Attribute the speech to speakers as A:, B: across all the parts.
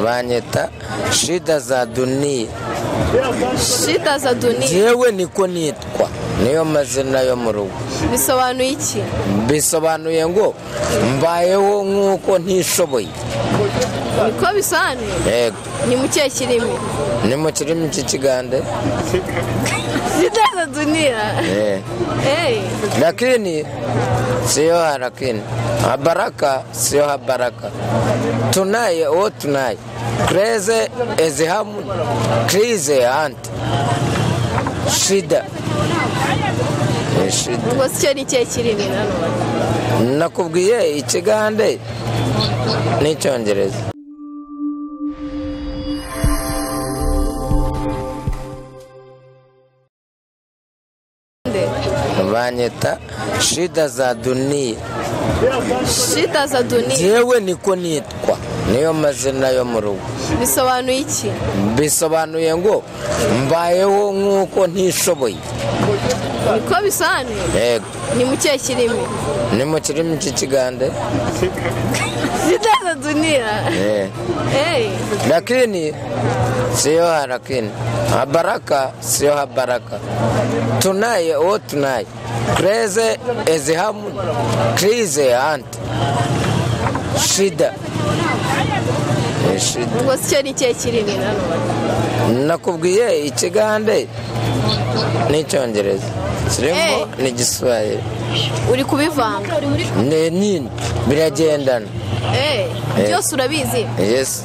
A: banyita shida za duniya
B: shida za duniya
A: yewe niko nitwa niyo mazina yo mu rugo
B: bisobanuye iki
A: bisobanuye ngo mbayeho nk'uko ntishoboye
B: niko bisobanuye
A: yego
B: ni mu kihe kirimi
A: ni mu kirimi cy'ikigande
B: shida za duniya
A: Eh.
B: eee
A: lakini siyo harakini habaraka siyo habaraka tunaye uwo tunaye kreze ezihamu krize anti shida Eh, shida
B: ubwo si cyo ni ikihe kirimi nanone
A: nakubwiye ikigande n'icyongereza banyita shida za duniya
B: shida za duniya
A: yewe niko nitwa niyo mazina yo mu rugo
B: bisobanuye iki
A: bisobanuye ngo mbayeho nk'uko ntishoboye
B: niko bisobanuye
A: yego
B: ni mu kihe kirimi
A: ni mu kirimi cy'ikigande
B: shida za duniya
A: Eh.
B: eee
A: lakini siyo harakini habaraka siyo habaraka tunaye uwo tunaye kreze ezihamu krize anti shida Eh, shida
B: ubwo si cyo ni ikihe kirimi nanone
A: nakubwiye ikigande n'icyongereza kirimo
B: Eh.
A: n'igiswahili
B: uri kubivanga
A: ni nini biragendana
B: eee byose urabizi
A: yesi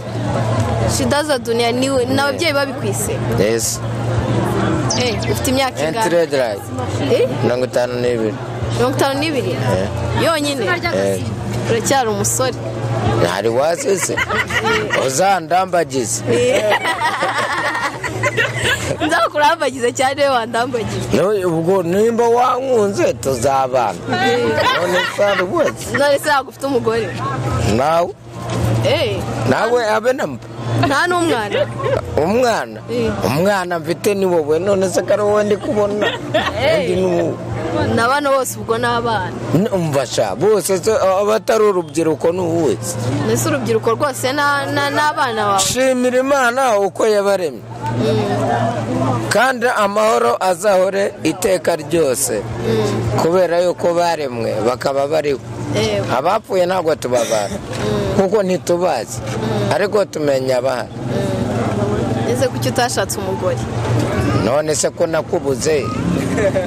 B: shida za duniya ni we- ni ababyeyi babikwise
A: yesi
B: eee ufite imyaka ingana
A: entiredi
B: Eh?
A: mirongo itanu n'ibiri
B: mirongo itanu n'ibiri yonyine
A: Eh.
B: uracyari umusore
A: hari wasize uzandambagize
B: nzakurambagize cyane iyo wandambagize
A: Ni- ubwo nimba wankunze tuzabana none sari rwose
B: none se ntabwo ufite umugore
A: nawe
B: eee
A: nawe abe namba
B: nta n'umwana
A: umwana
B: Eh.
A: umwana mfite ni wowe none se ko ari wowe ndi kubona undi ni wowe
B: ni abana bose ubwo ni abana
A: umvasha bose se abatari urubyiruko ni uwe
B: mbese urubyiruko rwose na- na- n'abana bawe
A: shimira imana uko yabaremye kandi amahoro azahore iteka ryose kubera yuko baremwe bakaba bariho
B: eee
A: abapfuye ntabwo tubabara kuko ntitubazi ariko tumenya abahari
B: ese kuki utashatse umugore
A: none se ko nakubuze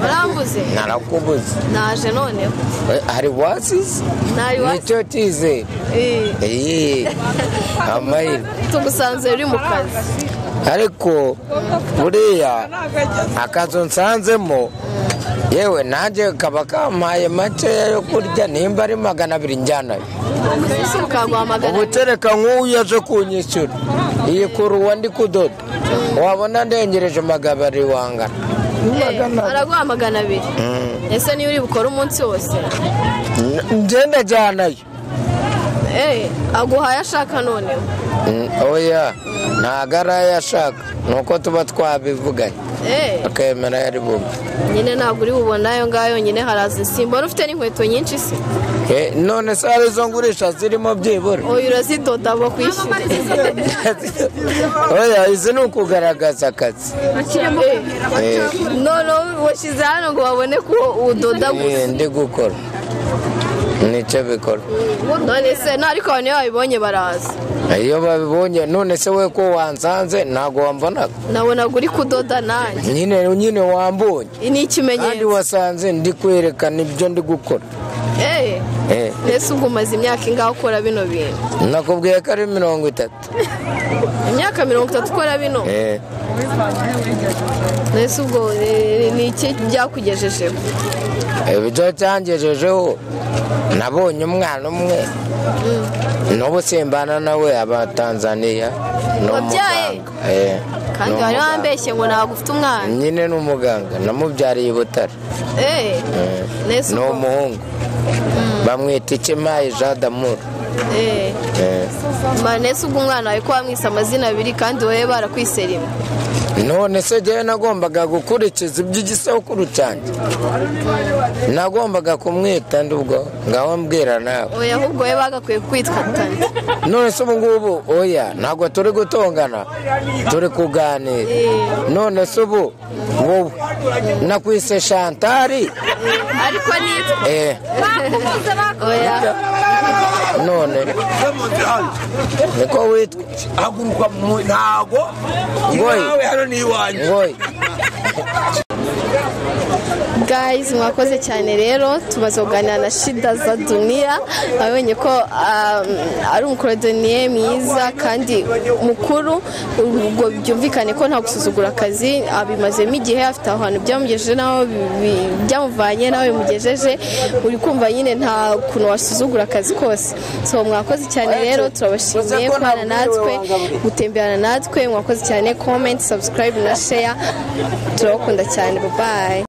B: urambuze
A: narakubuze
B: naje noneho
A: Eh, hari wasize
B: Ntari wasize.
A: nicyo cyizere
B: eee
A: iyi amahirwe
B: tugusanze uri mu kazi
A: ariko buriya akazu nsanzemo yewe nanjye kaba kampaye makeya yo kurya nimba ari magana abiri njyanayo
B: ese ukaguhamagara
A: ubutereka nk'uwo yaje kunyishyura iyi kuruwa ndi kudoda wabona ndengereje magabari wangana
B: Eh, araguha magana abiri ese niyo uri bukore umunsi wose
A: N- ngenda jyanayo
B: Eh, aguhaye ashaka noneho
A: Mm, oya ntago ari ayo ashaka ni uko tuba twabivuganye
B: Eh,
A: akemera ayo ari bumve
B: nyine ntabwo uri bubona ayo ngayo nyine haraza isimbora ufite n'inkweto nyinshi se
A: Eh, none se hari izo ngurisha zirimo byibura
B: oya urazidoda ngo kwishyure
A: oya izi ni ukugaragaza akazi
B: Eh,
A: Eh,
B: noneho washyize hano ngo babone ko udoda gusa
A: eh, ndi gukora nicyo bikora
B: none se no ariko abantu iyo babibonye baraza
A: iyo babibonye none se we ko wansanze ntabwo wambonaga
B: nabonaga uri kudoda nanjye
A: nyine nyine wambonye
B: ni
A: kandi
B: ikimenyetso
A: wasanze ndi kwerekana ibyo ndi gukora
B: Eh,
A: Eh,
B: mbese ubwo umaze imyaka ingaho ukora bino bintu
A: nakubwiye ko ari mirongo itatu
B: imyaka mirongo itatu ukora bino
A: Eh,
B: mbese ubwo eh, ni iki byakugejejeho
A: ibyo cyangejejeho nabonye umwana umwe n'ubu simbana nawe abatanzaniya ni
B: Wabyaye?
A: umuganga Eh,
B: kandi
A: ni
B: wari
A: umuganga.
B: wambeshye ngo ntabwo ufite umwana
A: nyine ni umuganga namubyariye i butare
B: Eh, nese
A: ni
B: ubwo-
A: umuhungu bamwita ikimayi jean d'amour
B: Eh,
A: Eh,
B: ma nese ubwo umwana wawe ko wamwise amazina abiri kandi wowe barakwise rimwe
A: none se jyewe nagombaga gukurikiza iby'igisabukuru cyanjye nagombaga kumwita ndubwo ngaho mbwira nawe
B: oya ahubwo we bagakwiye kwitwatanya
A: none se ubu ngubu oya ntabwo turi gutongana turi kuganira none se ubu wowe nakwise shantari
B: ariko nitwa
A: eh
B: oya
A: none niko witwa
C: haguruka mu- ntago
A: Ngoyi.
C: iwawe hano ni iwanjye
A: ngoyi
B: guys mwakoze cyane rero tumaze kuganira na shida za duniya abonye ko um, ari umukorodoniye mwiza kandi mukuru ubwo byumvikane ko nta gusuzugura akazi abimazemo igihe afite aho hantu byamugejeje n'aho bi- bi- byamuvanye n'aho bimugejeje uri kumva nyine nta kuntu wasuzugura akazi kose so mwakoze cyane rero turabashimiye kubana natwe gutemberana natwe mwakoze cyane comment subscribe na share turabakunda cyane bye